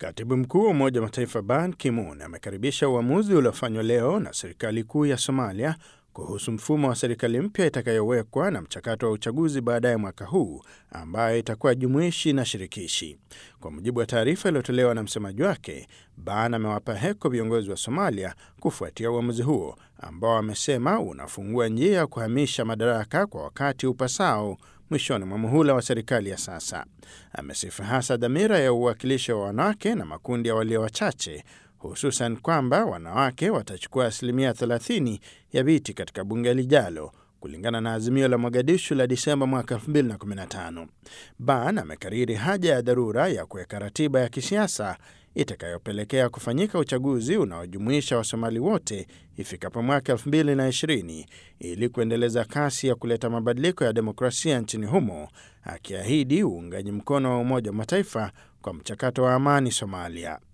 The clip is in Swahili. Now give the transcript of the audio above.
Katibu mkuu wa Umoja wa Mataifa Ban Ki-moon amekaribisha uamuzi uliofanywa leo na serikali kuu ya Somalia kuhusu mfumo wa serikali mpya itakayowekwa na mchakato wa uchaguzi baadaye mwaka huu ambayo itakuwa jumuishi na shirikishi. Kwa mujibu wa taarifa iliyotolewa na msemaji wake, Ban amewapa heko viongozi wa Somalia kufuatia uamuzi huo ambao amesema unafungua njia ya kuhamisha madaraka kwa wakati upasao mwishoni mwa muhula wa serikali ya sasa. Amesifu hasa dhamira ya uwakilishi wa wanawake na makundi ya walio wachache, hususan kwamba wanawake watachukua asilimia 30 ya viti katika bunge lijalo kulingana na azimio la Mogadishu la Disemba mwaka 2015. Ban amekariri haja ya dharura ya kuweka ratiba ya kisiasa itakayopelekea kufanyika uchaguzi unaojumuisha Wasomali wote ifikapo mwaka 2020 ili kuendeleza kasi ya kuleta mabadiliko ya demokrasia nchini humo, akiahidi uungaji mkono wa Umoja wa Mataifa kwa mchakato wa amani Somalia.